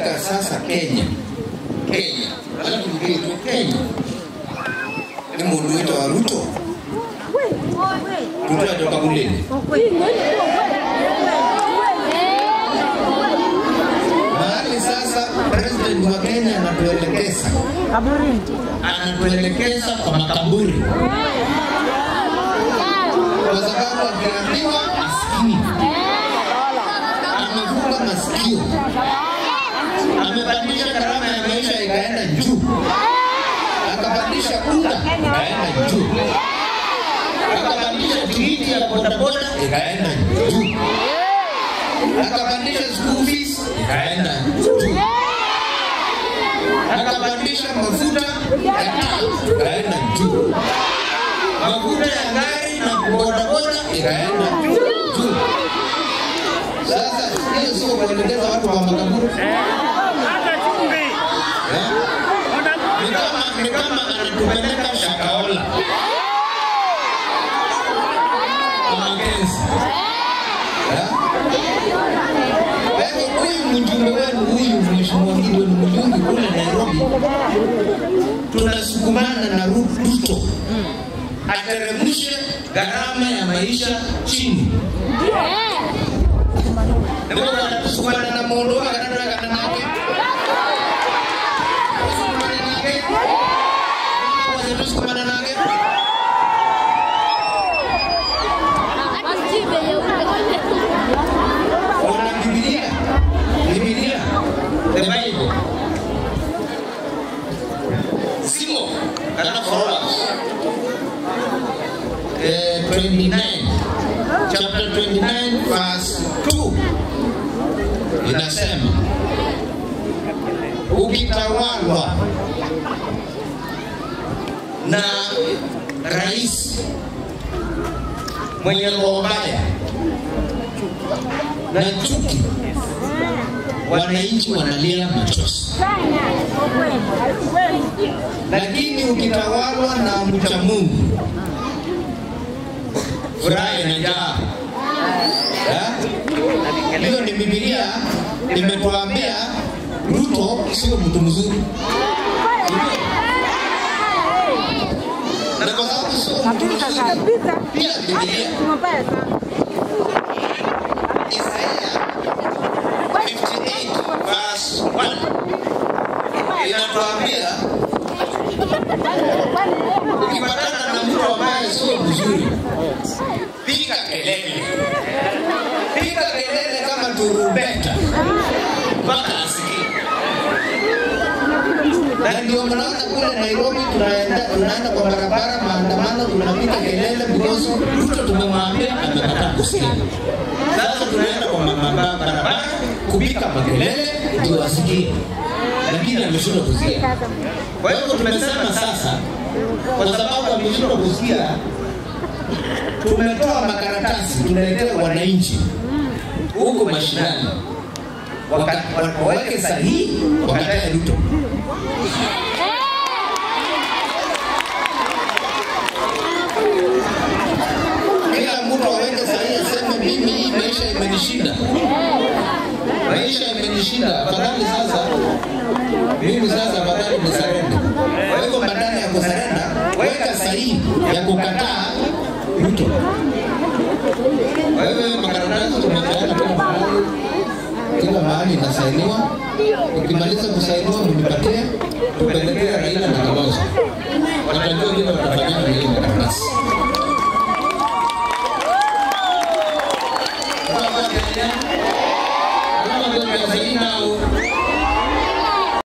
katika sasa Kenya, Kenya, alafu ndio Kenya ni mundu wito wa Ruto, Ruto atoka kulini mahali sasa president wa Kenya anatuelekeza anatuelekeza kwa makaburi, kwa sababu akiambiwa asikii, amefunga masikio, amepandisha gharama ya maisha ikaenda juu, akapandisha unga ikaenda juu, akapandisha tikiti ya bodaboda ikaenda juu, akapandisha school fees ikaenda juu akapandisha mafuta ya taa ikaenda juu, mafuta ya gari na bodaboda ikaenda juu. Sasa hiyo sio kuelekeza watu wa makaburi eh? Ni kama ni kama anatupeleka Shakahola kwa Makenzi eh? Kwa hivyo huyu mjumbe wenu huyu mheshimiwa Gideon wenu Mujungi kule Nairobi, tunasukumana na Ruto ateremshe gharama ya maisha chini. Ndio anatusukumana na mundu akanataka nake tusukumana nake wana Biblia, Biblia, the Bible. Simo kana followers. Eh, 29 chapter 29 verse 2 inasema ukitawalwa na rais mwenye roho mbaya na chuki, wananchi wanalia machozi. Lakini ukitawalwa na mcha Mungu, furaha inajaa. Ya? Hiyo ni Biblia imetuambia Ruto sio mtu mzuri. Na kwa sababu sio mtu mzuri, pia Biblia Isaiah 58 verse 1 inatuambia ukipatana na mtu ambaye sio mzuri, piga kelele, piga kelele kama turumbeta mpaka asikie. Na ndio mnaona kule Nairobi tunaenda tunaenda kwa barabara maandamano, tunapiga kelele because Ruto tumemwambia amekataa kusikia. Sasa tunaenda kwa mama- barabara kupiga makelele ndio asikie, lakini ameshindwa kusikia. Kwa hivyo tumesema sasa, kwa sababu ameshindwa kusikia, tumetoa makaratasi tunaletea wananchi huko mashinani waka- wa- waweke sahihi wakatae Ruto. Kila mtu aweke sahihi, aseme mimi hii maisha imenishinda, maisha imenishinda, afadhali sasa mimi sasa afadhali nisarende. Kwa hivyo badala ya kusarenda, weka sahihi ya kukataa Ruto. Kwa hivyo makaratasi tumepeana kila mahali, kila mahali inasainiwa. Ukimaliza kusainiwa, mnipatie tupelekee Raila na Kalonzo, watajua vile watafanyana na hiyo makaratasi. Kama vile Kama vile Zaina au